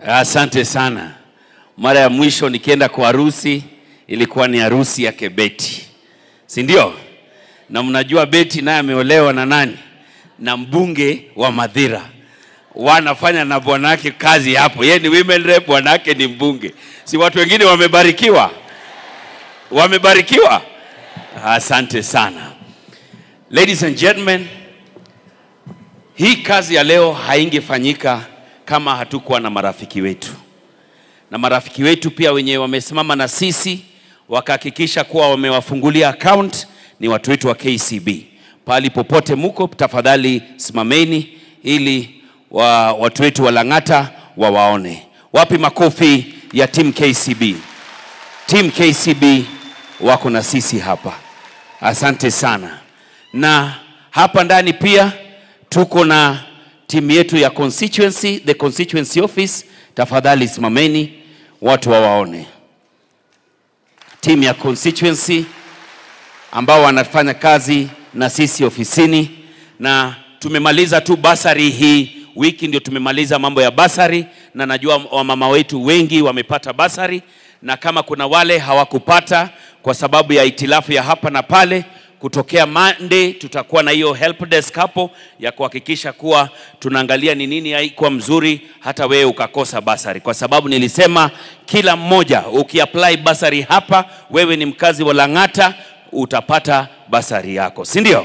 Asante sana. Mara ya mwisho nikienda kwa harusi ilikuwa ni harusi yake Beti, si ndio? Na mnajua Beti naye ameolewa na nani? Na mbunge wa Madhira, wanafanya na bwanake kazi hapo. Yeye ni women rep, bwanake ni mbunge. Si watu wengine wamebarikiwa? Wamebarikiwa. Asante sana. Ladies and gentlemen, hii kazi ya leo haingefanyika kama hatukuwa na marafiki wetu, na marafiki wetu pia wenye wamesimama na sisi wakahakikisha kuwa wamewafungulia account ni watu wetu wa KCB. Pahali popote muko, tafadhali simameni ili wa, watu wetu wa Lang'ata wawaone. Wapi makofi ya team KCB? Team KCB wako na sisi hapa, asante sana. Na hapa ndani pia tuko na timu yetu ya constituency, the constituency office. Tafadhali simameni watu wawaone, timu ya constituency ambao wanafanya kazi na sisi ofisini, na tumemaliza tu basari hii wiki, ndio tumemaliza mambo ya basari, na najua wamama wetu wengi wamepata basari, na kama kuna wale hawakupata kwa sababu ya itilafu ya hapa na pale, kutokea Monday tutakuwa na hiyo help desk hapo ya kuhakikisha kuwa tunaangalia ni nini haikuwa mzuri, hata wewe ukakosa basari, kwa sababu nilisema kila mmoja ukiapply basari hapa, wewe ni mkazi wa Lang'ata, utapata basari yako, si ndio?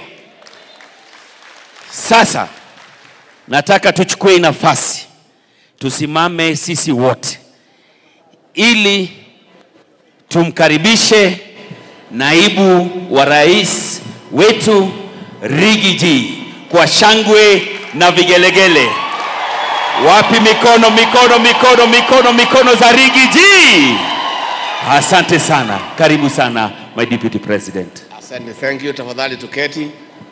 Sasa nataka tuchukue hii nafasi tusimame sisi wote ili tumkaribishe naibu wa rais wetu Rigiji kwa shangwe na vigelegele. Wapi mikono, mikono, mikono, mikono, mikono za Rigiji? Asante sana, karibu sana my deputy president. Asante, thank you. Tafadhali tuketi.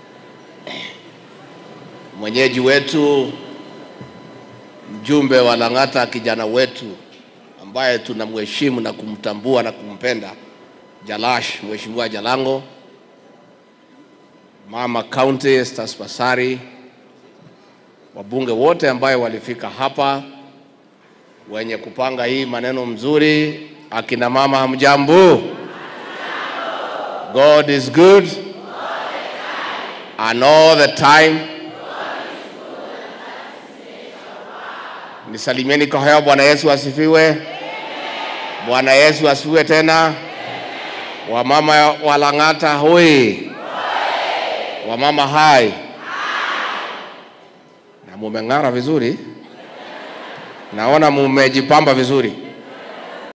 Mwenyeji wetu, mjumbe wa Lang'ata, kijana wetu ambaye tunamheshimu na kumtambua na kumpenda, Jalash, Mheshimiwa Jalango, Mama County Estas Pasari, wabunge wote ambayo walifika hapa, wenye kupanga hii maneno mzuri, akina mama hamjambo? God is good and all the time. Nisalimieni kwa hewa. Bwana Yesu asifiwe. Bwana Yesu asifiwe tena. Wamama wa Lang'ata hoi, wamama hai, na mumeng'ara vizuri, naona mumejipamba vizuri.